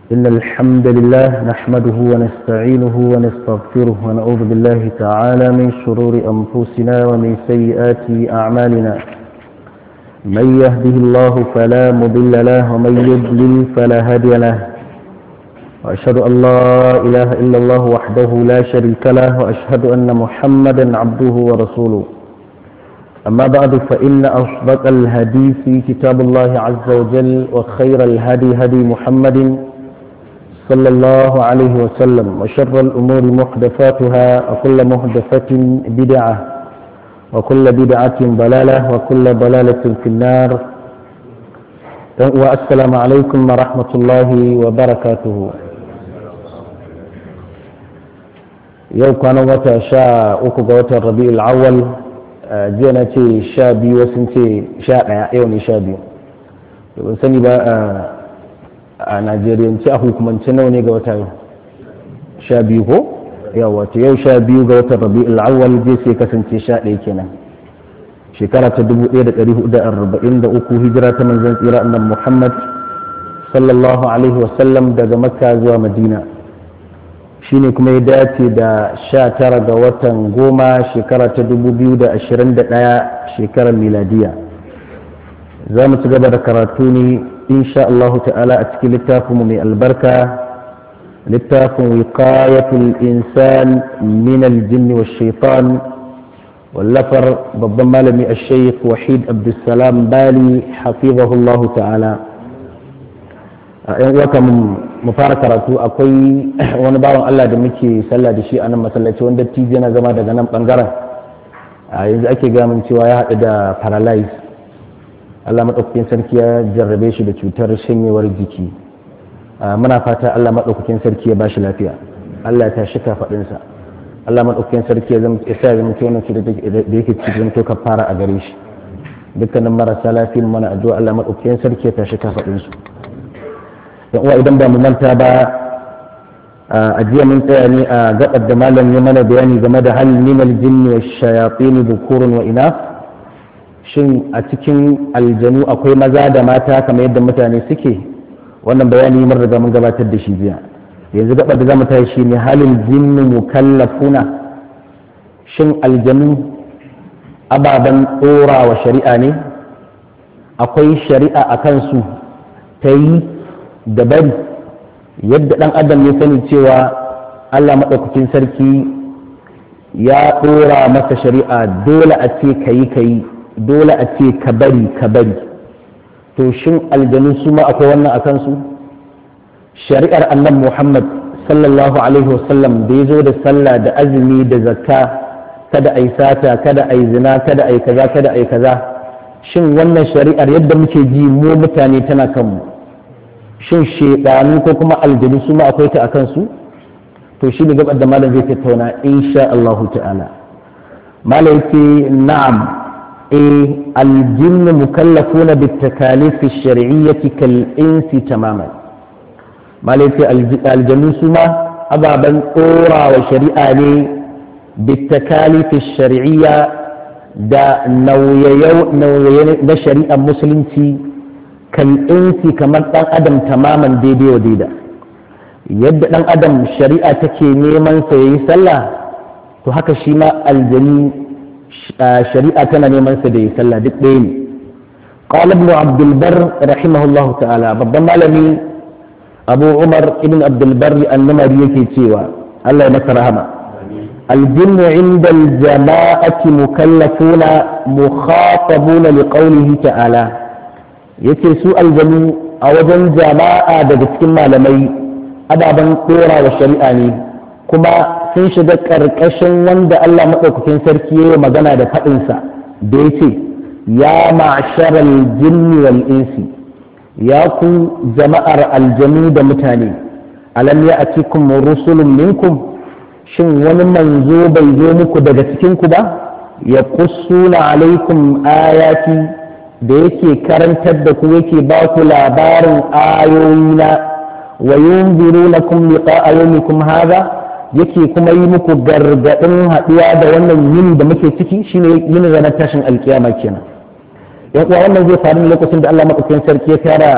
إن الحمد لله نحمده ونستعينه ونستغفره ونعوذ بالله تعالى من شرور أنفسنا ومن سيئات أعمالنا من يهده الله فلا مضل له ومن يضلل فلا هادي له وأشهد أن لا إله إلا الله وحده لا شريك له وأشهد أن محمدا عبده ورسوله أما بعد فإن أصدق الحديث كتاب الله عز وجل وخير الهدي هدي محمد صلى الله عليه وسلم وشر الأمور محدثاتها وكل محدثة بدعة وكل بدعة ضلالة وكل ضلالة في النار والسلام عليكم ورحمة الله وبركاته yau kwanan wata sha uku ga watan rabi'ul awwal jiya na ce sha biyu wasu ce sha ɗaya yau ne sha biyu ban sani ba a najeriyance a hukumance nawa ne ga wata yau sha biyu ko yawa to yau sha biyu ga watan rabi'ul awwal zai sai kasance sha ɗaya kenan shekara ta dubu ɗaya da ɗari hudu da arba'in da uku hijira ta manzon tsira annan muhammad sallallahu alaihi wasallam daga makka zuwa madina shine kuma ya dace da sha tara ga watan goma shekara ta dubu biyu da ashirin da ɗaya shekarar miladiya za mu ci gaba da karatu ne insha Allah ta'ala a cikin littafinmu mai albarka littafin wiqayatul insan min aljinni wa shaitan wallafar babban malami a shaykh wahid abdulsalam bali hafizahullahu ta'ala a yan uwa mu fara karatu akwai wani bawan Allah da muke sallah da shi a nan masallaci wanda tije yana zama daga nan bangaren a yanzu ake gamin cewa ya haɗu da paralyze Allah maɗaukakin sarki ya jarrabe shi da cutar shanyewar jiki muna fata Allah maɗaukakin sarki ya bashi lafiya Allah ya tashi kafaɗinsa Allah maɗaukakin sarki ya zama isa zama ce wannan cutar da yake cikin to fara a gare shi dukkanin marasa lafiya mana addu'a Allah maɗaukakin sarki ya tashi kafaɗinsu yan uwa idan ba mu manta ba a jiya mun tsaya ne a gabar da malam ya mana bayani game da hal min aljinn wa shayatin dhukurun wa inaf shin a cikin aljanu akwai maza da mata kamar yadda mutane suke wannan bayani mun riga mun gabatar da shi jiya yanzu gabar da zamu tashi shine halin jinnu mukallafuna shin aljanu ababen ɗora wa shari'a ne akwai shari'a a kansu ta yi da bari yadda ɗan adam ya sani cewa allah maɗaukakin sarki ya ɗora masa shari'a dole a ce ka yi ka yi dole a ce ka bari ka bari to shin aljanu su ma akwai wannan a kansu shari'ar annan muhammad sallallahu alaihi wasallam da ya zo da sallah da azumi da zakka kada a yi sata kada a yi zina kada a yi kaza kada a yi kaza shin wannan shari'ar yadda muke ji mu mutane tana kanmu shin shaidanu ko kuma aljanu su ma akwai ta akan su to shi ne gabar da malam zai tattauna insha Allah ta'ala malam yake na'am eh aljinn mukallafuna bit takalif ash-shar'iyyah kal insi tamaman malam yake aljanu su ma ababan tsora wa shari'a ne bit takalif ash-shar'iyyah da nauyaye na shari'ar musulunci kal'insi kamar ɗan adam tamaman daidai wa daida yadda ɗan adam shari'a take neman sa yayi sallah to haka shi ma aljani shari'a tana neman sa da yi sallah duk ɗaya ne قال ابن عبد البر رحمه الله تعالى babban malami abu umar ibn abd البر annamari yake cewa Allah ya masa rahama الجن عند الجماعة مكلفون مخاطبون لقوله تعالى yace su aljanu a wajen jama'a daga cikin malamai ababen dora wa shari'a ne kuma sun shiga ƙarƙashin wanda Allah maɗaukakin sarki ya yi magana da faɗinsa da ya ce ya ma'asharal jinni wal insi ya ku jama'ar aljanu da mutane alam ya atikum rusulun minkum shin wani manzo bai zo muku daga cikinku ba ya kussuna alaikum ayati da yake karantar da ku yake ba ku labarin ayoyina wa yunzirunakum liqa'a yawmikum hadha yake kuma yi muku gargadin haduwa da wannan yini da muke ciki shine yini ranar tashin alkiyama kenan yan uwa wannan zai faru lokacin da Allah madaukakin sarki ya tara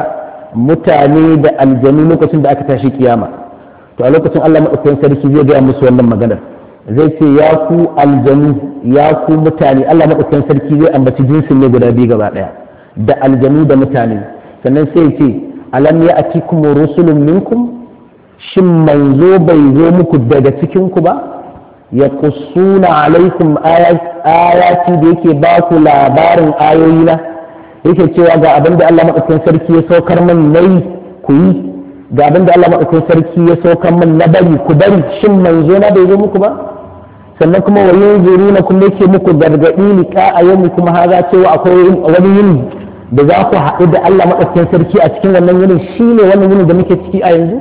mutane da aljanu lokacin da aka tashi kiyama to a lokacin Allah madaukakin sarki zai gaya musu wannan maganar zai ce ya ku aljanu ya ku mutane Allah madaukakin sarki zai ambaci jinsin ne guda biyu gaba daya da aljanu da mutane sannan sai ya ce alam ya atikum rusulun minkum shin manzo bai zo muku daga cikin ku ba ya kusuna alaikum ayati da yake ba ku labarin ayoyi na yake cewa ga abin da Allah madaukakin sarki ya saukar min nayi ku yi ga abin da Allah madaukakin sarki ya saukar min na bari ku bari shin manzo na bai zo muku ba sannan kuma wa yanzuruna kuma yake muku gargadi liqa a yau kuma haza cewa akwai wani yini da za ku haɗu da Allah madaukakin sarki a cikin wannan yinin shine wannan yinin da muke ciki a yanzu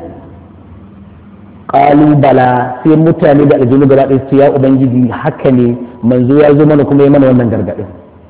qalu bala sai mutane da aljinu gaba ɗaya su ya ubangiji haka ne manzo ya zo mana kuma ya mana wannan gargadin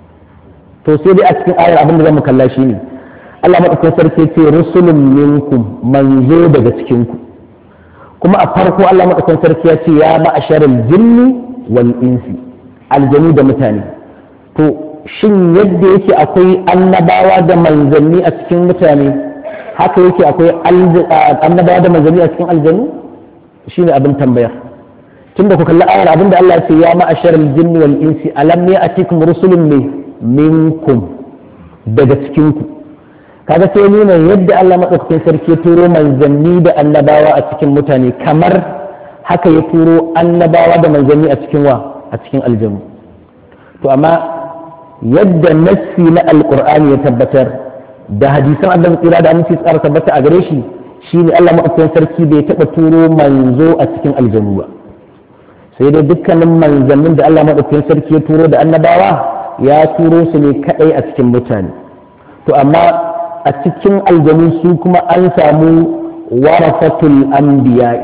to sai dai a cikin ayar abin da zamu kalla shi ne Allah madaukakin sarki ce rusulun minkum manzo daga cikin ku kuma a farko Allah madaukakin sarki ya ce ya ma'asharal jinni wal insi aljanu da mutane to shin yadda yake akwai annabawa da manzanni a cikin mutane haka yake akwai annabawa da manzanni a cikin aljanu shine abin tambayar tunda ku kalli ayar abinda Allah ya ce ya ma'asharal jinni wal insi alam ya'tikum rusulun min minkum daga cikinku kaga sai nuna yadda Allah maɗaukakin sarki ya turo manzanni da annabawa a cikin mutane kamar haka ya turo annabawa da manzanni a cikin wa a cikin aljanu to amma yadda nassi na alqur'ani ya tabbatar da hadisan Allah tsira da aminci tsara tabbata a gare shi shine Allah maɗaukakin sarki bai taɓa turo manzo a cikin aljanu ba sai dai dukkanin manzannin da Allah maɗaukakin sarki ya turo da annabawa ya turo su ne kadai a cikin mutane to amma a cikin aljanu su kuma an samu warafatul anbiya'i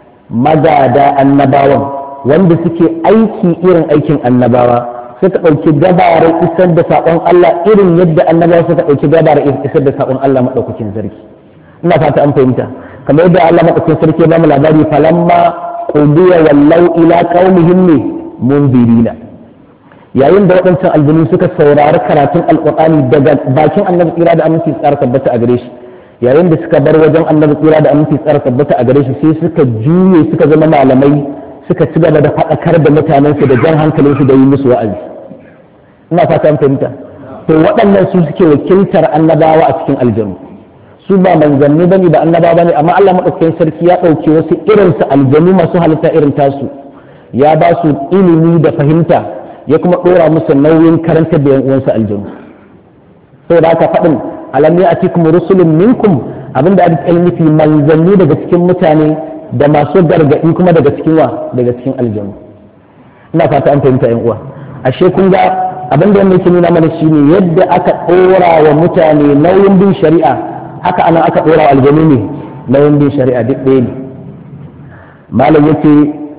magada annabawan wanda suke aiki irin aikin annabawa suka ɗauki gabarar isar da saƙon Allah irin yadda annabawa suka ɗauki gabarar isar da saƙon Allah maɗaukakin sarki ina fata an fahimta kamar yadda Allah maɗaukakin sarki ba mu labari falamma qudiya wallau ila qaumihim ne mundirina yayin da waɗancan aljanu suka saurari karatun alƙur'ani daga bakin annabi tsira da aminci tsara tabbata a gare shi yayin da suka bar wajen annabi tsira da aminci tsara tabbata a gare shi sai suka juye suka zama malamai suka ci gaba da faɗakar da mutanensu da jan hankalinsu da yi musu wa'azi ina fata an fahimta to waɗannan su suke wakiltar annabawa a cikin aljanu su ba manzanni bane ba annabawa bane amma Allah madaukakin sarki ya ɗauke wasu irinsu aljanu masu halitta irin tasu ya ba su ilimi da fahimta ya kuma ɗora musu nauyin karantar da yan uwansu aljanu saboda haka faɗin alam ya atikum rusulun minkum abinda ake nufi manzanni daga cikin mutane da masu gargaɗi kuma daga cikin wa daga cikin aljanu ina fata an fahimta yan uwa ashe kun ga abin da yake nuna mana shine yadda aka ɗora wa mutane nauyin bin shari'a haka ana aka ɗora wa aljanu ne nauyin bin shari'a duk ɗaya ne malam yace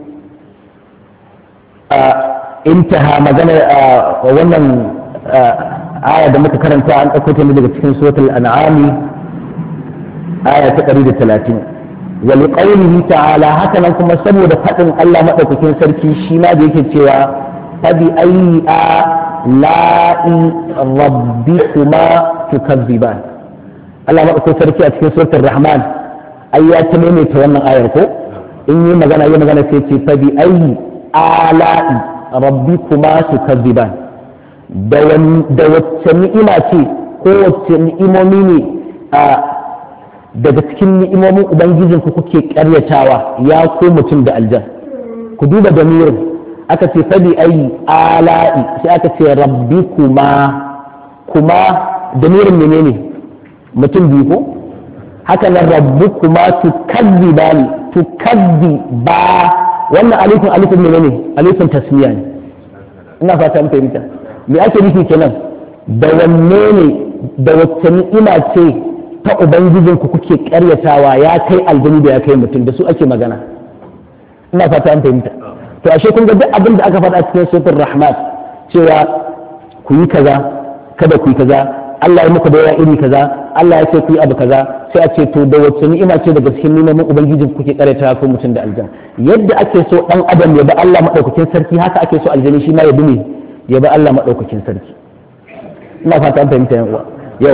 intaha magana wannan aya da muka karanta an ɗauko ta daga cikin suratul an'ami aya ta 130 wa liqawlihi ta'ala haka nan kuma saboda faɗin Allah madaukakin sarki shi ma da yake cewa fabi ayyi la'i rabbikuma tukazziban Allah madaukakin sarki a cikin suratul rahman ai ya ta maimaita wannan ayar ko in yi magana yi magana sai ce fabi ayyi ala'i rabbi kuma su kazziban da wacce ni'ima ce ko wacce ni'imomi ne daga cikin ni'imomin ubangijin ku kuke karyatawa ya ko mutum da aljan ku duba damirin aka ce fadi ayi ala'i sai aka ce rabbi kuma kuma damirin menene mutum biyu ko haka nan rabbi kuma tu kazziban tu ba wannan alifin alifin ne ne alifin tasmiya ne ina fata an fahimta me ake nufi kenan da wanne ne da wacce ni'ima ce ta ubangijin ku kuke karyatawa ya kai aljani da ya kai mutum da su ake magana ina fata an fahimta to ashe kun ga duk abin da aka faɗa cikin suratul rahmat cewa ku yi kaza kada ku yi kaza Allah ya muku da iri kaza Allah ya ce ku yi abu kaza sai a ce to da wacce ni'ima ce daga cikin ni'imomin ubangijin kuke karanta ko mutum da aljan yadda ake so dan adam ya bi Allah madaukakin sarki haka ake so aljani shi ma ya bi ne ya bi Allah madaukakin sarki ina fata an fahimta yan uwa yawa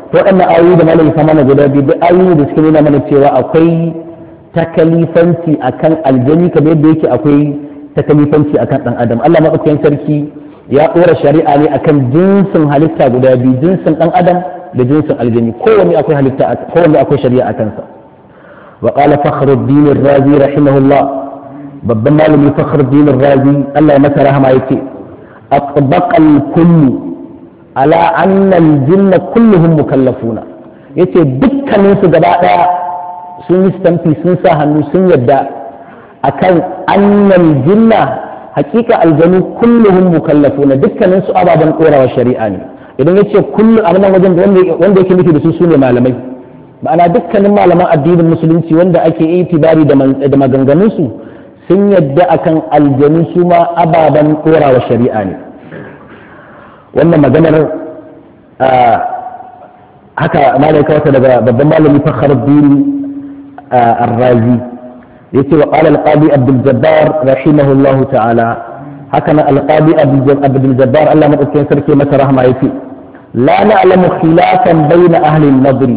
to waɗannan ayoyi da malami kama na guda biyu duk ayoyi da suke nuna mana cewa akwai takalifanci akan aljani kamar yadda yake akwai takalifanci akan ɗan adam Allah maɗaukakin sarki ya ɗora shari'a ne akan jinsin halitta guda biyu jinsin ɗan adam da jinsin aljani kowanne akwai halitta kowanne akwai shari'a a kansa wa qala fakhruddin ar-razi rahimahullah babban malami fakhruddin ar-razi Allah ya masa rahama yake atbaqa al-kullu ala anna al-jinna kulluhum mukallafuna yace dukkanin su gaba daya sun yi stamfi sun sa hannu sun yadda akan annal jinna hakika aljanu kulluhum mukallafuna dukkanin su ababen korawa shari'a ne idan yace kullu a nan wajen wanda yake nufi da su sune malamai ma'ana dukkanin malaman addinin musulunci wanda ake itibari da maganganun su sun yadda akan aljanu su ma ababen korawa shari'a ne wannan maganar haka malaika wata daga babban malami fakhruddin الرازي يتي وقال القاضي عبد الجبار رحمه الله تعالى هكذا القاضي عبد الجبار الله مدكين سركي متى رحمه يتي لا نعلم خلافا بين أهل النظر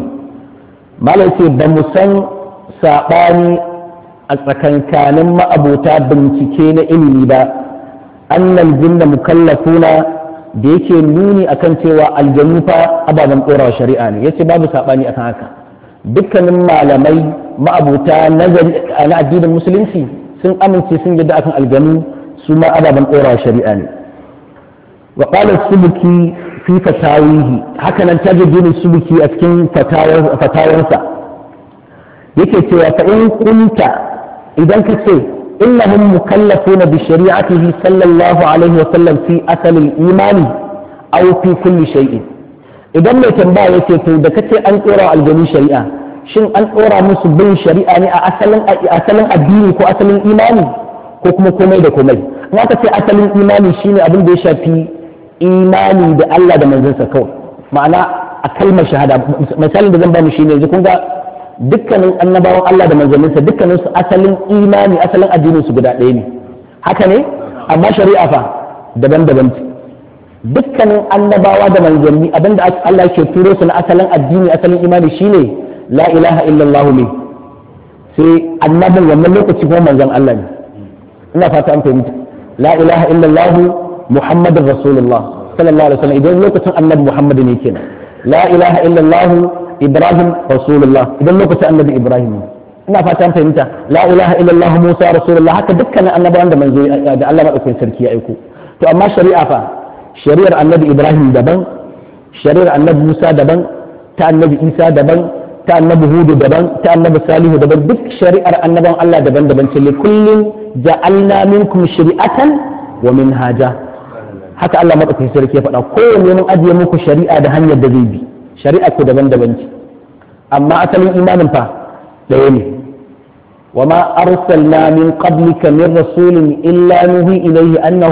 ما ليتي بمسن ساقاني أتكن كان ما أبوتا بنتكين إلي با أن الجن مكلفون da yake nuni akan cewa aljannu fa ababen ɗora shari'a ne yace babu saɓani akan haka dukkanin malamai ma'abuta nazari na addinin musulunci sun amince sun yadda akan aljanu su ma ababen ɗora shari'a ne wa qala subuki fi fatawihi haka nan tajiddin subuki a cikin fatawarsa yake cewa fa in kunta idan ka ce innahum mukallafuna bi shari'atihi sallallahu alaihi wa sallam fi asalin imani aw fi kulli shay'in idan mai tambaya yake to da kace an tsora aljanu shari'a shin an tsora musu bin shari'a ne a asalin asalin addini ko asalin imani ko kuma komai da komai in aka ce asalin imani shine abin da ya shafi imani da Allah da manzansa kawai ma'ana a kalmar shahada misalin da zan ba mu shine yanzu kun ga dukkanin annabawan Allah da manzanninsa dukkanin su asalin imani asalin addinin su guda ɗaya ne haka ne amma shari'a fa daban-daban ce dukkanin annabawa da manzanni abinda Allah ke turo su na asalin addini asalin imani shine la ilaha illallah ne sai annabin wannan lokaci kuma manzon Allah ne ina fata an fahimta la ilaha illallah muhammadur rasulullah sallallahu alaihi wasallam idan lokacin annabi muhammad ne kenan la ilaha illallah ibrahim rasulullah idan lokacin annabi ibrahim ne ina fata an fahimta la ilaha illallah musa rasulullah haka dukkanin annabawan da manzo da Allah madaukakin sarki ya aiko to amma shari'a fa shari'ar annabi ibrahim daban shari'ar annabi musa daban ta annabi isa daban ta annabi hudu daban ta annabi salihu daban duk shari'ar annaban allah daban daban ce li kullin ja'alna minkum shari'atan wa minhaja haka allah madaukakin sarki ya faɗa kowanne mun ajiye muku shari'a da hanyar da zai bi shari'a ku daban daban ce amma asalin imanin fa ɗaya ne وما أرسلنا من قبلك من رسول إلا نهي إليه أنه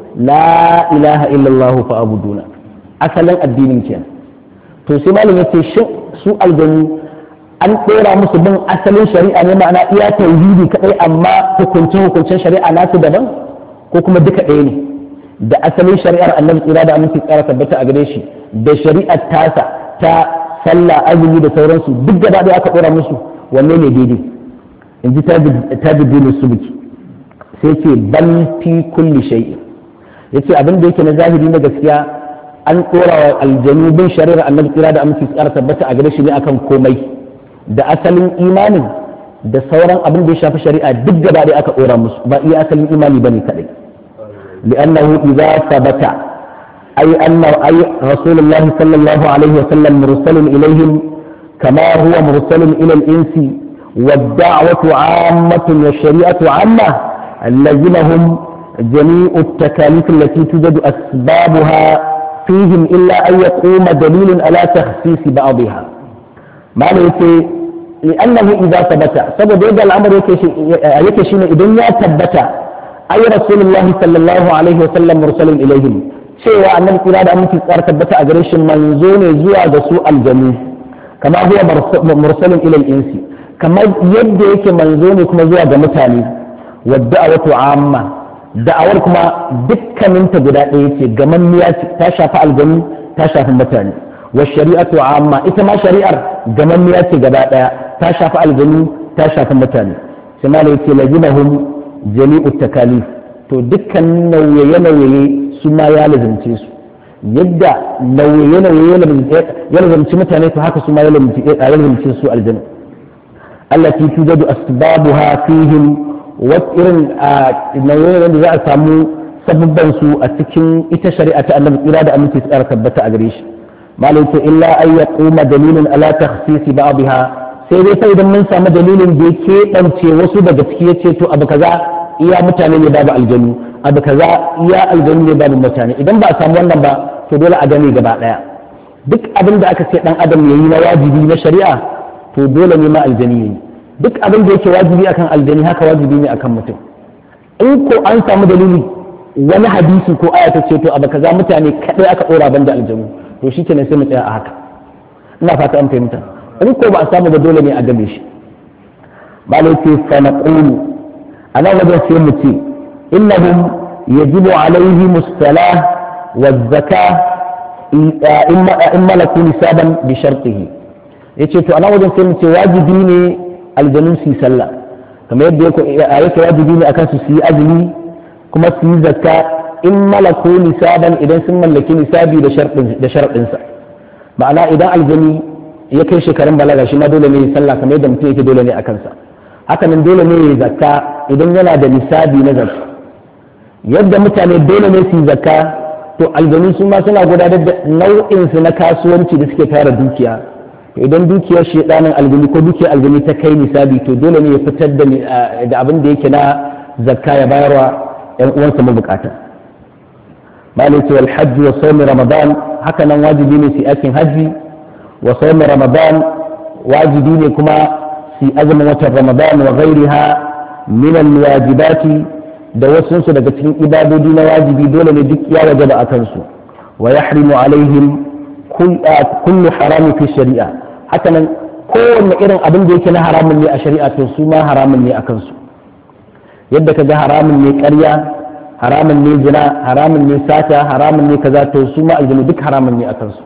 la ilaha illallah fa abuduna asalin addinin kenan to sai malam yace shin su aljanu an dora musu bin asalin shari'a ne ma'ana iya tauhidi kadai amma hukuncin hukuncin shari'a nasu daban ko kuma duka ɗaya ne da asalin shari'ar annabi tsira da aminci tsara tabbata a gare shi da shari'ar tasa ta sallah azumi da sauransu duk gaba ɗaya aka dora musu wanne ne daidai in ji tabiddin subuki sai ce bal fi kulli shay'in yace abin da yake na zahiri na gaskiya an tsora wa aljanu bin shari'ar annabi tsira da aminci tsara tabbata a gare shi ne akan komai da asalin imanin da sauran abin da ya shafi shari'a duk gaba da aka tsora musu ba iya asalin imani bane kadai li'annahu idza thabata ay anna ay rasulullahi sallallahu alaihi wa sallam mursalun ilaihim kama huwa mursalun ila al-insi والدعوة عامة والشريعة عامة لزمهم جميع التكاليف التي توجد أسبابها فيهم إلا أن يقوم دليل على تخصيص بعضها ما يتي لأنه إذا ثبت سبب يبدأ الأمر يكشين إذن ثبت أي رسول الله صلى الله عليه وسلم مرسل إليهم cewa annabi kira da aminci tsara tabbata a gare shi manzo ne zuwa ga su aljanu kama huwa mursalin ilal insi kamar yadda yake manzo ne kuma zuwa ga mutane wadda a wato amma da'awar kuma dukkaninta guda ɗaya ce gamanniya ce ta shafi aljanu ta shafi mutane wa shari'atu amma ita ma shari'ar gamammiya ce gaba daya ta shafi aljanu ta shafi mutane sai malai ce lazimahum jami'u takalif to dukkan nauye-nauye su ma ya lazimce su yadda nauye-nauye ya lazimci mutane to haka su ma ya lazimce su aljanu allati tujadu asbabuha fihim wa irin nauye da za a samu sababban su a cikin ita shari'a ta annabi tsira da aminci tsara tabbata a gare shi malai ce illa an yaquma dalilun ala takhsisi ba'dha sai dai sai idan mun samu dalilin da ya keɓance wasu daga ciki ya ce to abu kaza iya mutane ne babu aljanu abu kaza iya aljanu ne babu mutane idan ba a samu wannan ba to dole a gane gaba ɗaya duk abin da aka ce dan adam yayi na wajibi na shari'a to dole ne ma aljani yayi duk abin da yake wajibi akan aljani haka wajibi ne akan mutum in ko an samu dalili wani hadisi ko aya ta ce to abu kaza mutane kadai aka dora banda aljanu to shikenan sai mu tsaya a haka ina fata an fahimta in ko ba a samu ba dole ne a game shi malai ce fa naqulu ana wajen sai mu ce innahum yajibu alaihi mustalah wa zakka in malaku nisaban bi shartihi yace to ana wajen sai mu ce wajibi ne aljanun su sallah kamar yadda yake wajibi ne akan su su yi azumi kuma su yi zakka in malaku nisaban idan sun mallaki nisabi da sharɗinsa ma'ana idan aljani ya kai shekarun balaga shi ma dole ne ya sallah kamar yadda mutum yake dole ne a kansa haka nan dole ne ya zakka idan yana da nisabi na zakka yadda mutane dole ne su yi zakka to aljanu su ma suna gudanar da nau'in su na kasuwanci da suke tara dukiya idan dukiyar shedanin aljani ko dukiyar aljani ta kai nisabi to dole ne ya fitar da abin da yake na zakka ya bayarwa yan uwansa mabukata malai ce wal hajji wa sawmi ramadan haka nan wajibi ne su aikin hajji wa sawmi ramadan wajibi ne kuma su azumin watan ramadan wa ghairiha min al wajibati da wasu su daga cikin ibadodi na wajibi dole ne duk ya wajaba a kansu wa yahrimu alaihim kullu harami fi shari'a haka nan kowanne irin abin da yake na haramun ne a shari'a to su ma haramun ne a kansu yadda ka ga haramun ne ƙarya haramun ne zina haramun ne sata haramun ne kaza to su ma aljanu duk haramun ne a kansu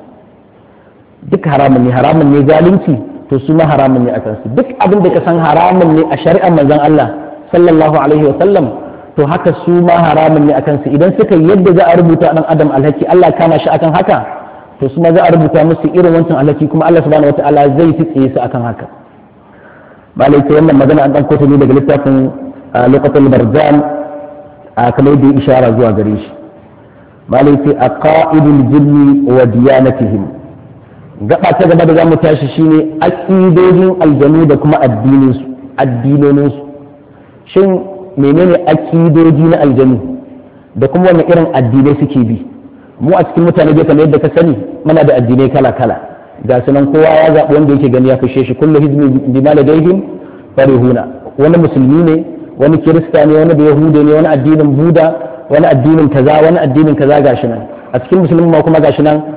duk haramun ne haramun ne zalunci to su ma haramun ne a kansu duk abin da ka san haramun ne a shari'ar manzon Allah sallallahu alaihi wa sallam to haka su ma haramun ne a kansu idan suka yadda za a rubuta dan adam alhaki Allah kama shi akan haka to su ma za a rubuta musu irin wancan alhaki kuma Allah subhanahu wataala zai tsaye su akan haka malai ta wannan magana an dan kotu ne daga littafin lokacin barzan a kamar da ishara zuwa gare shi malai ce a ƙa'idul jinni wa diyanatihim gaba ta gaba da za mu tashi shine aƙidojin aljanu da kuma addinoninsu shin menene aƙidoji na aljanu da kuma wani irin addinai suke bi mu a cikin mutane bai kamar yadda ka sani muna da addinai kala kala ga sunan kowa ya zaɓi wanda yake gani ya fishe shi kullu hizmi bima ladaihim farihuna wani musulmi ne wani kirista ne wani yahude ne wani addinin buda wani addinin kaza wani addinin kaza gashi nan a cikin musulmi ma kuma gashi nan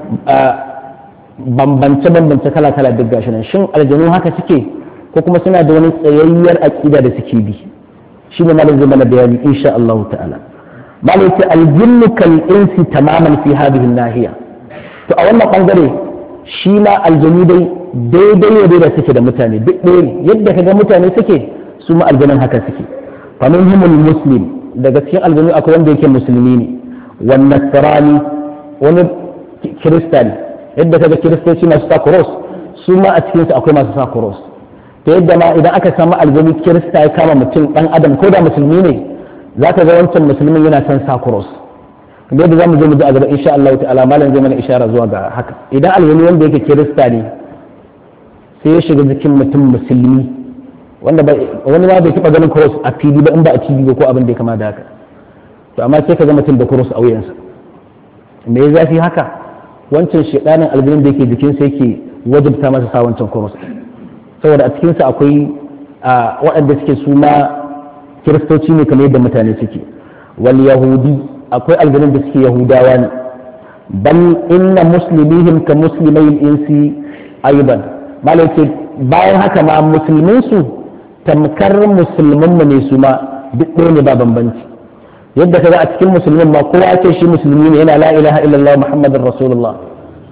bambance bambance kala kala duk gashi nan shin aljanu haka suke ko kuma suna da wani tsayayyar aqida da suke bi shi ne malam zai mana bayani insha Allah ta'ala malam ce aljinnu kal insi tamaman fi hadhihi nahiya to a wannan bangare shi ma aljanu dai daidai ne da suke da mutane duk ɗaya yadda kaga mutane suke su ma aljanun haka suke فمنهم المسلم daga cikin aljanu akwai wanda yake musulmi ne wan nasrani wani kirista ne yadda kaga kiristoci masu sa cross su ma a cikin su akwai masu sa cross to yadda ma idan aka samu aljanu kirista ya kama mutum dan adam ko da musulmi ne zaka ga wancan musulmin yana son sa cross da yadda zamu zo mu ji a gaba insha Allah ta'ala malam zai mana ishara zuwa ga haka idan aljanu wanda yake kirista ne sai ya shiga jikin mutum musulmi wanda wani ma bai taba ganin cross a fili ba in ba a TV ba ko abin da ya kama da haka to amma sai ka ga mutum da cross a wuyansa me ya zafi haka wancan shedanin aljanin da yake jikin sa yake wajibta masa sa wancan cross saboda a cikin sa akwai waɗanda suke su ma kiristoci ne kamar yadda mutane suke wal yahudi akwai aljanin da suke yahudawa ne bal inna muslimihim ka muslimai insi aiban malai ce bayan haka ma musulmin su tamkar musulmanmu ne su ma duk ɗaya ne ba bambanci yadda ka ga a cikin musulmin ma kowa ce shi musulmi ne yana la ilaha illallah muhammadin rasulullah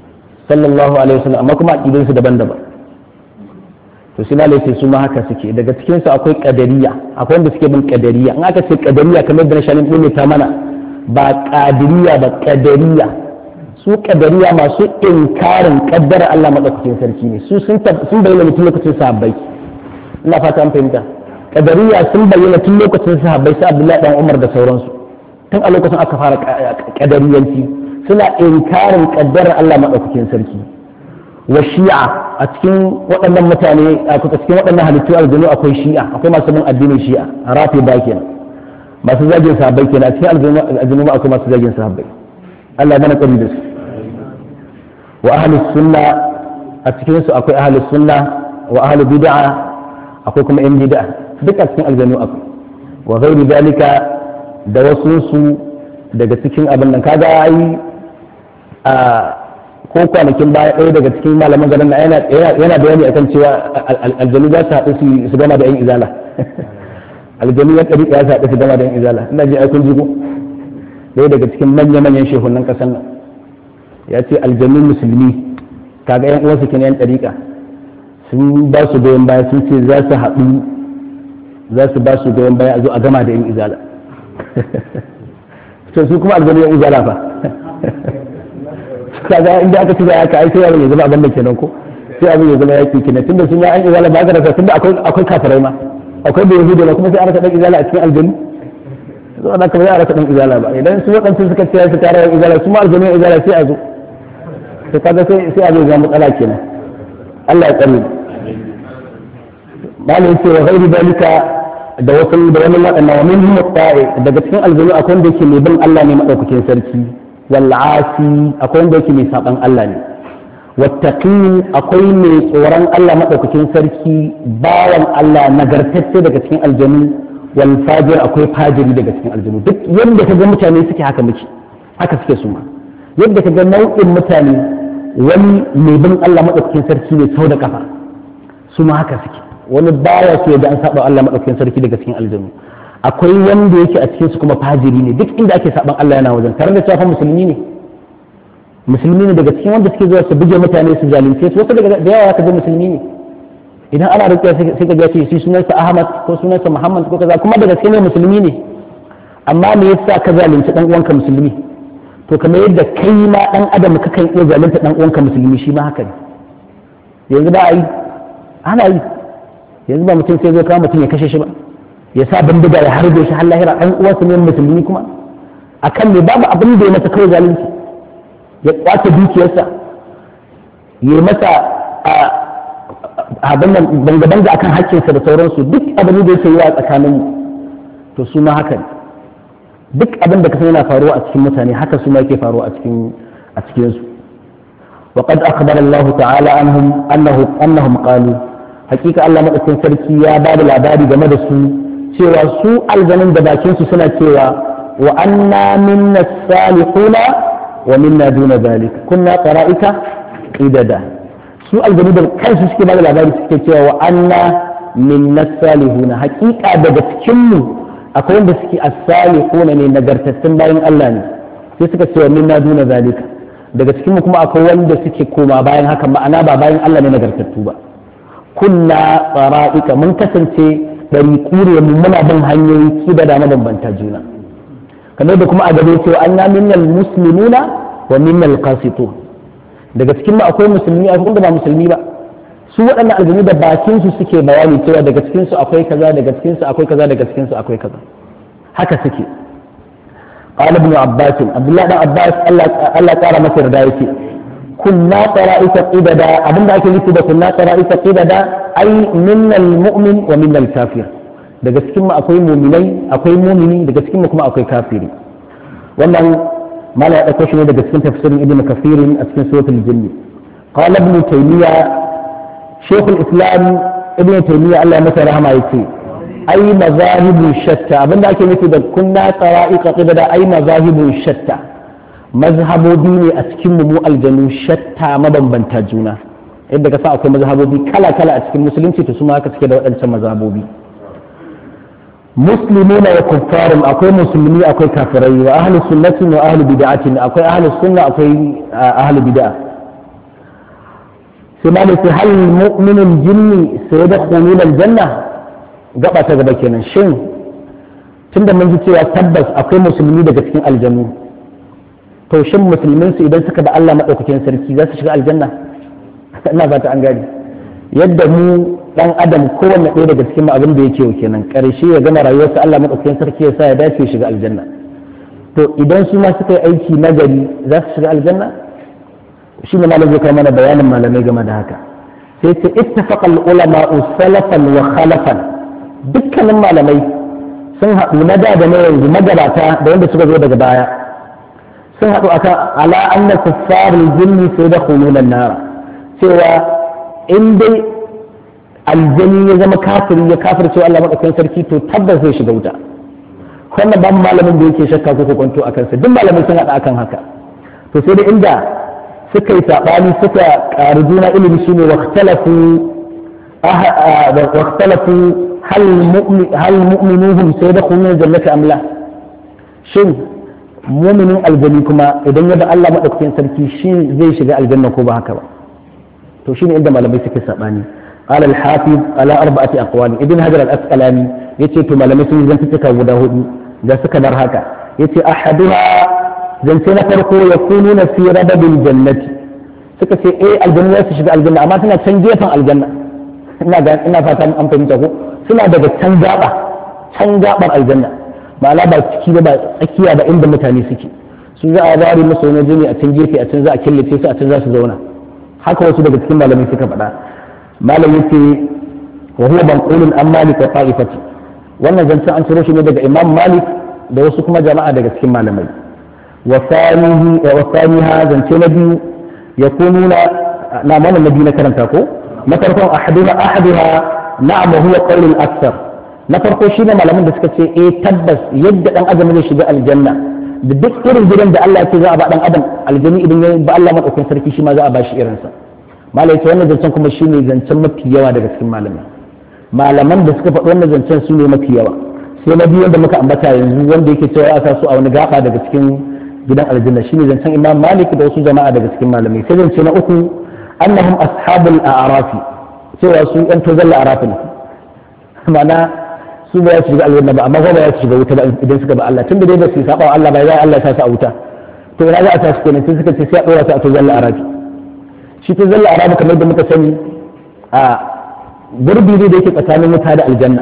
sallallahu alaihi wasallam amma kuma aqidun su daban-daban to sai malai sai su ma haka suke daga cikin su akwai qadariya akwai wanda suke bin qadariya in aka ce qadariya kamar da nashalin din ta mana ba qadiriya ba qadariya su qadariya masu inkarin kaddara Allah madaukakin sarki ne su sun sun bayyana tun lokacin sahabbai ina fata an fahimta qadariya sun bayyana tun lokacin sahabbai sai Abdullahi dan Umar da sauransu tun a lokacin aka fara qadariyanci suna inkarin kaddara Allah madaukakin sarki wa shi'a a cikin waɗannan mutane a cikin waɗannan halittu aljanu akwai shi'a akwai masu bin addinin shi'a rafi ba kenan masu zagin sahabbai kenan a cikin aljanu akwai masu zagin sahabbai Allah mana tsari da su wa ahlus sunna a cikin su akwai ahlus sunna wa ahlul bid'a akwai kuma yan bid'a duk a cikin aljanu akwai wa ghairi dalika da wasu su daga cikin abin nan kaga ai a ko kwanakin baya ɗaya daga cikin malaman garin na yana bayani akan cewa aljanu za su haɗu su gama da yan izala aljanu ya ɗari ya su haɗu su gama da yan izala ina ji aikun jigo ɗaya daga cikin manya-manyan shehunan ƙasar nan ya ce aljanu musulmi kaga yan uwansu kenan yan ɗariƙa sun ba su goyon baya sun ce za su haɗu za su ba su goyon baya a zo a gama da yan izala to su kuma aljanu yan izala fa kaga inda aka ci da aka ai sai abin ya zama abin da kenan ko sai abin ya zama yaki kenan tunda sun ya an izala ba ka da tunda akwai akwai kafirai ma akwai da yahudi ma kuma sai an rasa dan izala a cikin aljanni zo da kuma ya rasa dan izala ba idan su wadansu suka ce su tare da izala su ma aljanni izala sai a zo to kaga sai sai abin ya zama matsala kenan Allah ya tsare malai ce wa ghairi dalika da wasu da wani wadannan wa min hum daga cikin aljanni akwai wanda yake mai bin Allah ne madaukakin sarki wal'asi akwai wanda yake mai saban Allah ne wattaqi akwai mai tsoron Allah madaukakin sarki bawan Allah nagartacce daga cikin aljanu wal fajir akwai fajiri daga cikin aljanu duk yadda ka ga mutane suke haka muke haka suke su ma yadda ka ga nau'in mutane wani mai bin Allah madaukakin sarki ne sau da kafa su ma haka suke wani baya so ya ga an saba Allah madaukakin sarki daga cikin aljanu akwai wanda yake a cikinsu kuma fajiri ne duk inda ake saban Allah yana wajen tare da cewa musulmi ne musulmi ne daga cikin wanda suke zuwa su buge mutane su zalunce su wasu daga da yawa ka ga musulmi ne idan ana rukiya sai ka ga ce shi sunansa Ahmad ko sunansa Muhammad ko kaza kuma daga cikin ne musulmi ne amma me yasa ka zalunci dan uwanka musulmi to kamar yadda kai ma dan adam ka kan iya zalunta dan uwanka musulmi shi ma haka ne yanzu ba a yi ana yi yanzu ba mutum sai zo kawo mutum ya kashe shi ba ya sa bindiga ya harbe shi har lahira ɗan uwansa ne musulmi kuma akan ne babu abin da ya masa kawai zalunci ya kwace dukiyarsa ya masa abin nan banga-banga akan haƙƙinsa da sauransu duk abin da yake yi a tsakanin to su ma haka duk abin da kasan yana faruwa a cikin mutane haka su ma yake faruwa a cikin a cikin su وقد أخبر الله تعالى عنهم أنه أنهم قالوا حقيقة الله مدرسين سركي يا باب العباد جمد cewa su aljanun da bakin su suna cewa wa anna minna salihuna wa minna duna zalik kunna qara'ika qidada su aljanu da kansu suke bada labari suke cewa wa anna minna salihuna hakika daga cikin mu akwai wanda suke as-salihuna ne nagartattun bayan Allah ne sai suka ce wa minna duna zalika daga cikin mu kuma akwai wanda suke koma bayan haka ma'ana ba bayan Allah ne nagartattu ba kunna qara'ika mun kasance ɗari kure mu muna bin hanyoyi kida da mabambanta juna kamar da kuma a gaba cewa an minnal muslimuna wa minnal qasitun daga cikin mu akwai musulmi akwai wanda ba musulmi ba su waɗannan aljanu da bakin su suke bayani cewa daga cikin su akwai kaza daga cikin su akwai kaza daga cikin su akwai kaza haka suke قال ابن عباس عبد الله بن عباس الله تعالى مصر دايتي كنا طرائف قددا أبن ذاك اللي كنا طرائف قددا أي من المؤمن ومن الكافر daga cikin mu akwai muminai akwai mumini daga cikin mu kuma akwai kafiri wannan mala ya dauko shi ne daga cikin tafsirin ibnu kafirin a cikin suratul jinn qala ibn taymiya shaykh al-islam ibn taymiya Allah ya masa rahama yace ai mazahibun shatta abinda ake nufi da kunna qara'iqa qibada ai mazahibun shatta mazhabobi ne a cikin mu aljanu shatta mabambanta juna yadda ka sa akwai mazhabobi kala kala a cikin musulunci to su ma haka suke da waɗancan mazhabobi muslimuna wa kuffarun akwai musulmi akwai kafirai wa ahlus sunnati wa ahlul bid'atin akwai ahlus sunna akwai ahlul bid'a sai ma sai hal mu'minun jinni sai da khulul aljanna gaba ta gaba kenan shin tunda mun ji cewa tabbas akwai musulmi daga cikin aljannu to shin musulmin su idan suka da Allah madaukakin sarki za su shiga aljanna ina fata an gani yadda mu dan adam kowanne ɗaya daga cikin abin da yake kenan karshe ya gama rayuwarsa Allah madaukakin sarki ya sa ya dace ya shiga aljanna to idan su ma suka yi aiki nagari za su shiga aljanna shi ne malam zai kai mana bayanin malamai game da haka sai ce ittafaqa ulama salafan wa khalafan dukkanin malamai sun haɗu na da da na yanzu magabata da wanda suka zo daga baya sun haɗu akan ala anna kuffarul jinni sai da khululan nara cewa in dai aljani ya zama kafiri ya kafirce Allah madaukakin sarki to tabbas zai shiga wuta wannan ban malamin da yake shakka ko kwanto a kansa duk malamai sun haɗa akan haka to sai da inda suka yi saɓani suka ƙari juna ilimi shine waqtalafu waqtalafu hal mu'minuhum sai da kuma jannata amla shin muminin aljani kuma idan ya ba Allah madaukakin sarki shi zai shiga aljanna ko ba haka ba to shine inda malamai suke saɓani قال الحافظ على أربعة أقوال ابن هجر الأسقلاني يتي تو malamai sun zanta guda hudu da suka bar haka yace ahaduha zance na farko ya kunu na fi radadin jannati suka ce eh aljanna za su shiga aljanna amma suna can gefen aljanna ina ga ina fata an fahimta ko suna daga can gaba can gabar aljanna ma'ana ba ciki ba tsakiya ba inda mutane suke su za a ware musu wani jini a can gefe a can za a killace su a can za su zauna haka wasu daga cikin malamai suka faɗa malam yace wa huwa banqulun an malik wa ta'ifati wannan zancen an ciro shi ne daga imam malik da wasu kuma jama'a daga cikin malamai wa saniha zance na biyu ya kununa na mana na biyu na karanta ko na farkon ahaduha ahaduha na'am huwa qawlul akthar na farko shine malaman da suka ce eh tabbas yadda dan adam zai shiga aljanna da duk irin gidan da Allah ya ce za a ba dan adam aljani idan ya ba Allah madaukakin sarki shi ma za a ba shi irinsa malai ce wannan zancen kuma shine zancen mafi yawa daga cikin malamai malaman da suka faɗi wannan zancen su ne mafi yawa sai na biyu wanda muka ambata yanzu wanda yake cewa ya sa su a wani gaba daga cikin gidan aljanna shine zancen imam malik da wasu jama'a daga cikin malamai sai zance na uku annahum ashabul a'rafi cewa su yan tozalla arafi ne ma'ana su ba su shiga aljanna ba amma ba ya su shiga wuta ba idan suka ba Allah tun da dai ba su saba wa Allah ba ya Allah ya sa su a wuta to ina za a tashi kenan sai suka ce sai a dora su a tozalla arafi shi tozalla arafi kamar da muka sani a gurbi ne da yake tsakanin wuta da aljanna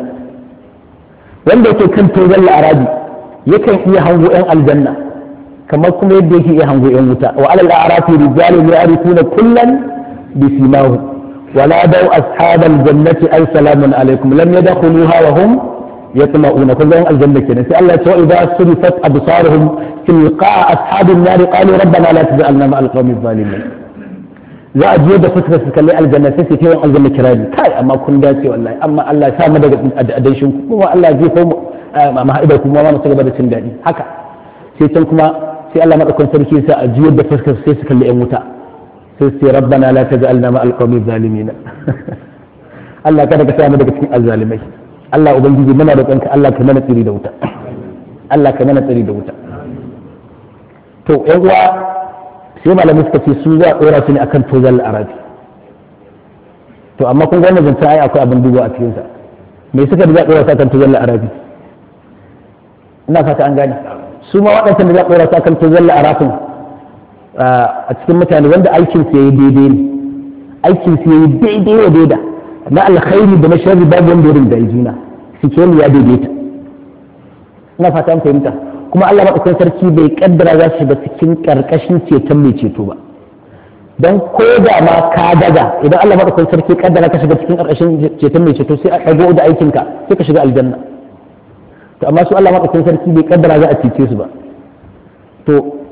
wanda yake kan tozon la'arabi yakan iya hango yan aljanna kamar kuma yadda yake iya hango yan wuta wa alal a'rafi rijalun ya'rifuna kullan bi simahu wala daw ashabal jannati ay salamun alaikum lam yadkhuluha wa hum yatma'una kun ga yan aljanna kenan sai Allah ya ce wa idza surifat absaruhum tilqa ashabin nar qalu rabbana la tuj'alna ma'al qawmi zalimin za a je da fuskar su kalli aljanna sai su tayin aljanna kirari kai amma kun dace wallahi amma Allah ya sa mu daga adanshin ku kuma Allah ya jefa mu ma haidar kuma ma su gaba da cin daɗi haka sai can kuma sai Allah madaukakin sarki sa a juyar da fuskar sai su kalli yan wuta sai su ce rabbana la taj'alna ma alqawmi zalimin Allah kada ka sa mu daga cikin azzalimai Allah ubangiji muna roƙonka Allah ka mana tsiri da wuta Allah ka mana tsiri da wuta to yan uwa sai malamai suka ce su za a ɗora su ne akan tozal arabi to amma kun wannan zancen ai akwai abin duba a cikinsa me suka da za a ɗora su akan tozal arabi ina fata an gane su ma waɗansan da za a ɗora su akan tozal arabin a cikin mutane wanda aikin su yayi daidai ne aikin su yayi daidai wa daida na alkhairi da na sharri babu wanda ya rinda juna sikeli ya daidaita ina fata an fahimta kuma Allah maɗaukakin sarki bai kaddara za su shiga cikin ƙarƙashin ceton mai ceto ba don ko da ma ka daga idan Allah maɗaukakin sarki kaddara ka shiga cikin ƙarƙashin ceton mai ceto sai a ɗago da aikinka sai ka shiga aljanna to amma su Allah maɗaukakin sarki bai kaddara za a cece su ba to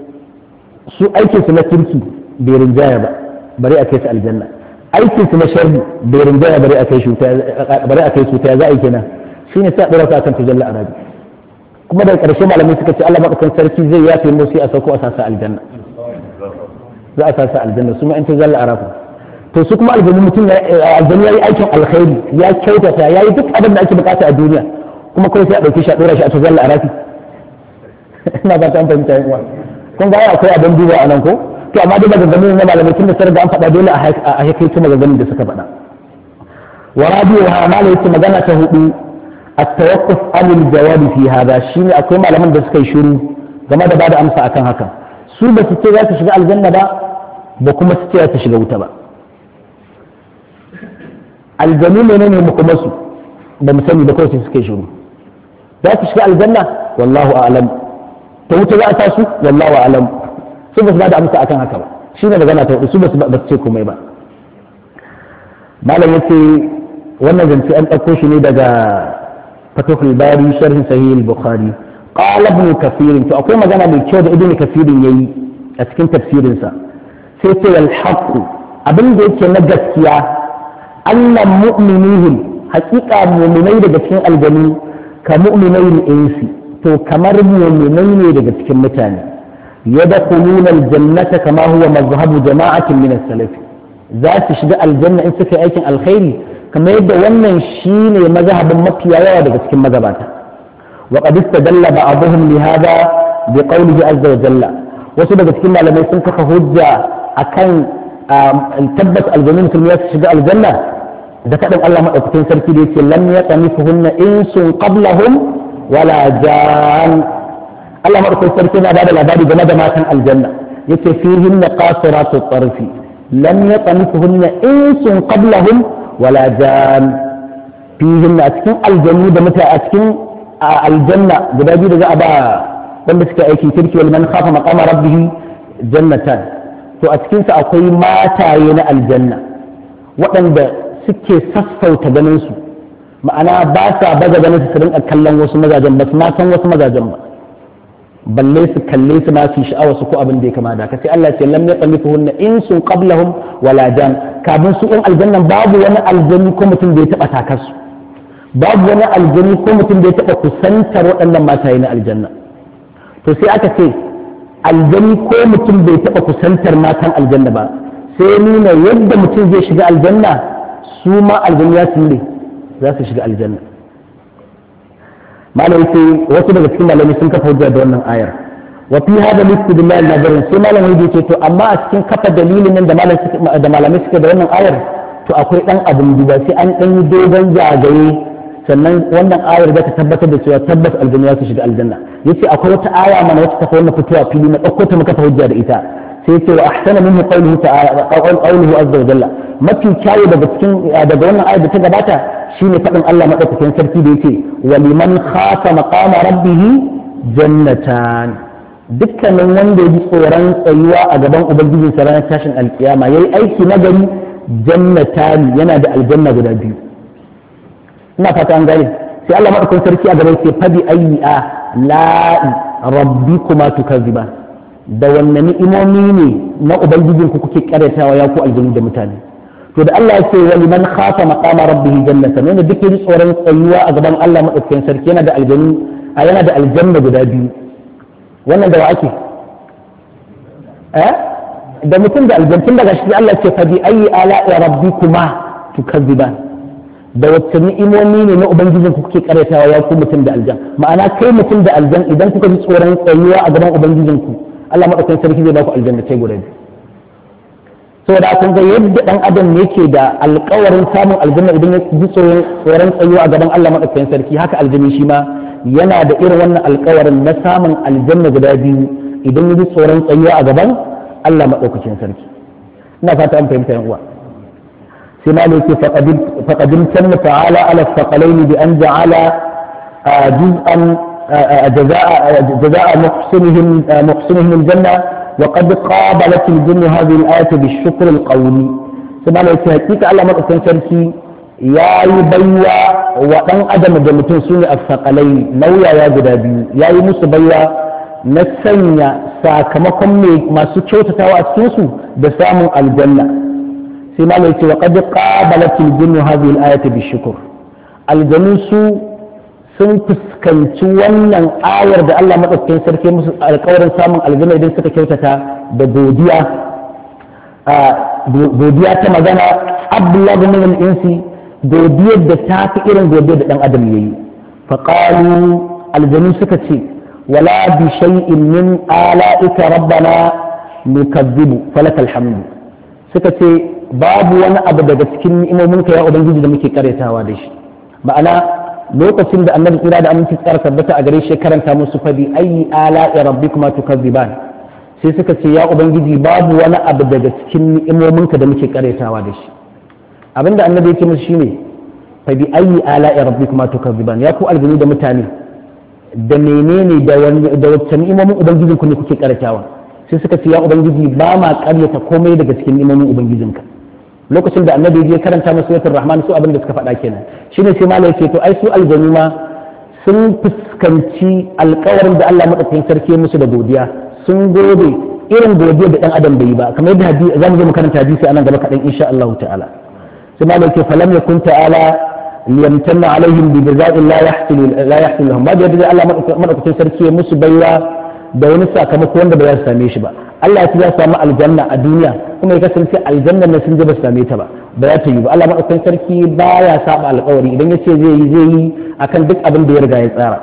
su aikinsu na kirki bai rinjaya ba bari a kai su aljanna aikinsu na sharri bai rinjaya bari a kai su bari a kai su ta za a yi kenan shine sai a ɗora su akan tujalla arabi kuma daga ƙarshe malamai suka ce Allah maɗaukan sarki zai yafe mu sai a sauko a sasa aljanna za a sasa aljanna su ma in ta zalla arafu to su kuma aljanna mutum aljanna yayi aikin alkhairi ya kyautata yayi duk abin da ake bukata a duniya kuma kai sai a dauke shi a dora shi a ta zalla arafi ina ba ta fahimta yan uwa kun ga akwai abin duba a nan ko to amma dai maganganun na malamai tun da sun riga an faɗa dole a haikaito maganganun da suka faɗa wa rabi'uha mala yace magana ta hudu at-tawaqquf anil jawabi fi hada shine akwai malaman da suka yi shiru game da bada amsa akan hakan su ba su ce za su shiga aljanna ba ba kuma su ce za su shiga wuta ba aljanu ne ne mu kuma su ba mu sani ba kawai sai suka yi shiru za su shiga aljanna wallahu a'lam ta wuta za a ta su wallahu a'lam su ba su bada amsa akan haka ba shine magana ta hudu su ba su ce komai ba malam yace wannan zance an ɗauko shi ne daga fatahul bari sharhin sahih al-bukhari qala ibn kathir to akwai magana mai kyau da ibn kathir yayi a cikin tafsirin sa sai ce wal haqq abin da yake na gaskiya annan mu'minihim haqiqa mu'minai daga cikin aljanu ka mu'minai insi to kamar mu'minai ne daga cikin mutane yadkhuluna al-jannata kama huwa mazhabu jama'atin min as-salaf za su shiga aljanna in suka yi aikin alkhairi kamar yadda wannan shine mazhabin mafiya yawa daga cikin magabata wa qad istadalla ba'dhum li hada bi qawlihi azza wa jalla wasu daga cikin malamai sun kafa hujja akan tabbas aljanna mutum ya shiga aljanna da kadan Allah madaukakin sarki da yake lam yatamifuhunna insun qablahum wala jan Allah madaukakin sarki na bada labari game da matan aljanna yace fihinna qasiratu tarfi lam yatamifuhunna insun qablahum wala jan fihin a cikin aljannu da mutane a cikin aljanna guda biyu da za a ba wanda suke aiki kirki wal man khafa maqama rabbih jannatan to a cikin sa akwai mataye na aljanna waɗanda suke sassauta ganin su ma'ana ba sa baza ganin su rinka kallon wasu mazajen ba su ma san wasu mazajen ba balle su kalle su ma su sha'awa su ko abin da ya kama da sai Allah ce lam yaqmifuhunna insun qablahum wala jan kafin su in aljannan babu wani aljani ko mutum da ya taba takar su babu wani aljani ko mutum da ya taba kusantar waɗannan mataye na aljanna to sai aka ce aljani ko mutum bai taba kusantar matan aljanna ba sai nuna yadda mutum zai shiga aljanna su ma aljani ya ne za su shiga aljanna malam sai wasu daga cikin malamai sun kafa hujja da wannan ayar wa fi hada listidlal nazarin sai malam ya ce to amma a cikin kafa dalilin nan da malamai suka da wannan ayar to akwai dan abin duba sai an dan yi dogon zagaye sannan wannan ayar za ta tabbatar da cewa tabbas aljanna ya su shiga aljanna yace akwai wata aya mana wacce ta wannan fitowa fili na dauko ta muka hujja da ita sai yace wa ahsana minhu qawluhu ta'ala qawluhu azza wa jalla mafi kyawu daga cikin daga wannan ayar da ta gabata shine faɗin Allah maɗaukakin sarki da yake wa liman khafa maqama rabbih jannatan dukkanin wanda ya ji tsoron tsayuwa a gaban ubangijin sa ranar tashin alkiyama yayi aiki na gari jannatan yana da aljanna guda biyu ina fata an gane sai Allah maɗaukakin sarki a gaban sai fadi ayyi a la'i rabbikuma tukazziba da wanne ni'imomi ne na ubangijin ku kuke karyatawa ya ku aljanu da mutane to da Allah ya ce wa liman khafa maqama rabbih jannatan wanda duk yaji tsoron tsayuwa a gaban Allah madaukakin sarki yana da aljanu a yana da aljanna guda biyu wannan da wa ake eh da mutum da aljantun daga shi Allah ce fa bi ayi ala'i rabbikuma tukadziban da wacce ni'imomi ne na ubangijin ku kuke karyatawa ya ku mutum da aljan ma'ana kai mutum da aljan idan kuka ji tsoron tsayuwa a gaban ubangijin ku Allah madaukakin sarki zai ba ku aljanna ce guda biyu saboda kun ga yadda dan adam yake da alkawarin samun aljanna idan ya ji tsoron tsayuwa a gaban Allah madaukakin sarki haka aljanni shi ma yana da irin wannan alkawarin na samun aljanna guda biyu idan ya ji tsoron tsayuwa a gaban Allah madaukakin sarki ina fata an fahimta yan uwa sai ma yake faqadim tanna ta'ala ala thaqalain bi an ja'ala juz'an جزاء جزاء محسنهم محسنهم الجنه وقد قابلت الجن هذه الآية بالشكر القولي ثم لا حقيقة الله مدعوكم سركي يا يبيا وأن أدم جمتون سوني الثقلين نويا يا جدابي يا يمس بيا نسنيا ساكمكم ما سكوتة وأسوسو بسام الجنة ثم لا وقد قابلت الجن هذه الآية بالشكر الجنس sun fuskanci wannan ayar da Allah maɗaukakin sarki musu alƙawarin samun aljanna idan suka kyautata da godiya godiya ta magana abdullahi min al-insi godiyar da ta fi irin godiyar da dan adam yayi fa qalu aljanu suka ce wala bi shay'in min ala'ika rabbana nukazzibu falakal hamdu suka ce babu wani abu daga cikin ni'imominka ya ubangiji da muke karyatawa da shi ma'ana lokacin da annabi tsira da aminci tsara tabbata a gare shi karanta musu fadi ayi ala rabbikuma tukazziban sai suka ce ya ubangiji babu wani abu daga cikin ni'imominka da muke karyatawa da shi abinda annabi ya ce musu shine fa bi ayi ala rabbikuma tukazziban ya ku aljini da mutane da menene da da wacce ni'imomin ubangijin ku ne kuke karyatawa sai suka ce ya ubangiji ba ma karyata komai daga cikin ni'imomin ubangijinka lokacin da annabi ya karanta musu suratul rahman su abin da suka faɗa kenan shine sai malai ce to ai su aljanu ma sun fuskanci alkawarin da Allah madaukakin sarki musu da godiya sun gode irin godiya da dan adam bai yi ba kamar yadda za mu zo mu karanta hadisi anan gaba kaɗan insha Allah ta'ala sai malai ce falam yakun ta'ala liyamtanna alaihim bi jaza'in la yahsilu la yahsilu lahum ba da yadda Allah madaukakin sarki ya musu baiwa da wani sakamako wanda ba za su same shi ba Allah ya ya samu aljanna a duniya kuma ya kasance aljanna na sun je ba su same ta ba ba za ta yi ba Allah madaukakin sarki baya saba alƙawari idan ya ce zai yi zai yi akan duk abin da ya riga ya tsara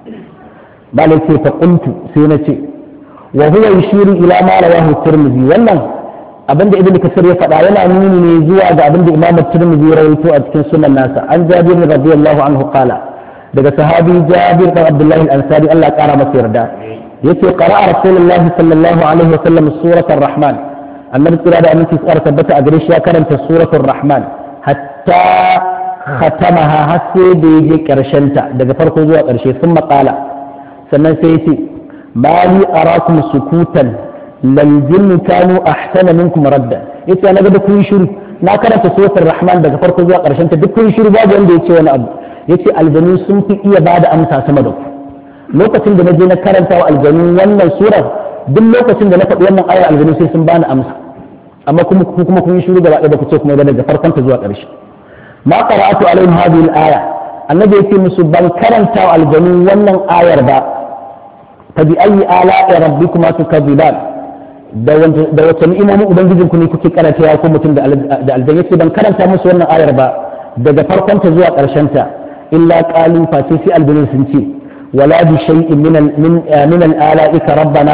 ba la ce fa qultu sai na ce wa huwa yushiru ila ma rawahu tirmidhi wannan abin da ibnu kasir ya faɗa yana nuni ne zuwa ga abin da imam tirmidhi ya rawaito a cikin sunan nasa an jabir radiyallahu anhu qala daga sahabi jabir bin abdullahi al-ansari Allah ya kara masa yarda yace qara'a rasulullahi sallallahu alaihi wasallam suratul rahman annabi tsira da aminci tsara tabbata a gare shi ya karanta suratul rahman hatta khatamaha har sai da yaje karshen ta daga farko zuwa karshe sun maƙala sannan sai yace ma li arakum sukutan lal jinnu kanu ahsana minkum radda yace na ga kun shiru na karanta suratul rahman daga farko zuwa karshen ta duk kun shiru babu wanda yace wani abu yace aljanu sun fi iya bada amsa sama da ku lokacin da na je na karanta wa aljanu wannan surar duk lokacin da na faɗi wannan ayar aljanu sai sun bani amsa amma kuma kuma kun yi shiru gaba ɗaya ba ku ce kuma daga farkon ta zuwa ƙarshe ma qara'atu alaihim hadhihi al-aya annabi yake musu ban karanta wa aljanu wannan ayar ba fa bi ayyi ala'i rabbikuma tukadziban da da wata ni'imomin ubangijin ku ne kuke karanta ya ko mutum da aljan yace ban karanta musu wannan ayar ba daga farkon ta zuwa ƙarshen ta illa qalu fa sai aljanu sun ce ولا بشيء من من من الآلائك ربنا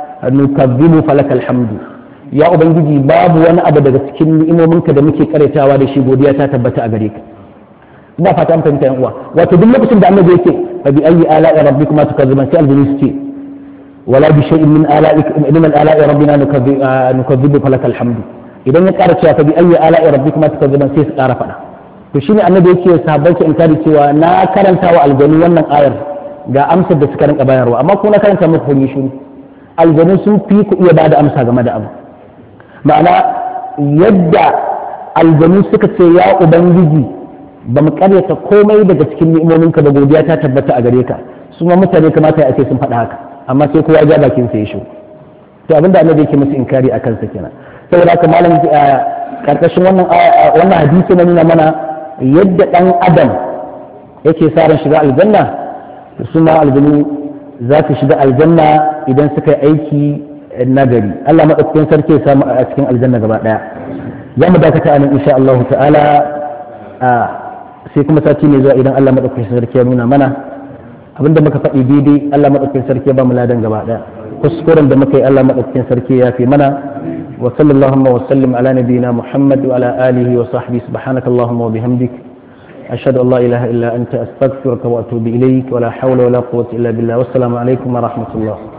نكذب فلك الحمد يا ubangiji babu wani abu daga cikin ni'imominka da muke karetawa da shi godiya ta tabbata a gare ka ina fata an fahimta yan uwa wato duk lokacin da annabi yake fa bi ayyi ala'i rabbikuma tukazziban sai aljini su ce wala bi shay'in min ala'ik min ala'i rabbina nukazzibu falakal hamdu idan ya ƙara cewa fa bi ayyi ala'i rabbikuma tukazziban sai su ƙara faɗa to shine annabi yake sahabbai ke inkari cewa na karanta wa aljani wannan ayar ga amsar da suka rinka bayarwa amma ko na karanta muku kun yi shiru aljanu sun fi ku iya bada amsa game da abu ma'ana yadda aljanu suka ce ya ubangiji ba mu karyata komai daga cikin ni'imominka da godiya ta tabbata a gare ka su ma mutane kamata ya ce sun faɗa haka amma sai kowa ya bakin sa ya shiru to abinda annabi yake musu inkari a kansa kenan saboda haka malam karkashin wannan wannan hadisi na nuna mana yadda dan adam yake sa ran shiga aljanna su ma aljanu za su shiga aljanna idan suka yi aiki nagari Allah maɗaukakin sarki ya samu a cikin aljanna gaba ɗaya za mu dakata anan insha Allah ta'ala sai kuma sati ne zuwa idan Allah maɗaukakin sarki ya nuna mana abinda muka faɗi daidai Allah maɗaukakin sarki ya ba mu ladan gaba ɗaya kuskuren da muka yi Allah maɗaukakin sarki ya fi mana wa sallallahu wa sallim ala nabiyyina Muhammad wa ala alihi wa sahbihi subhanakallahumma wa bihamdik أشهد أن لا إله إلا أنت أستغفرك وأتوب إليك ولا حول ولا قوة إلا بالله والسلام عليكم ورحمة الله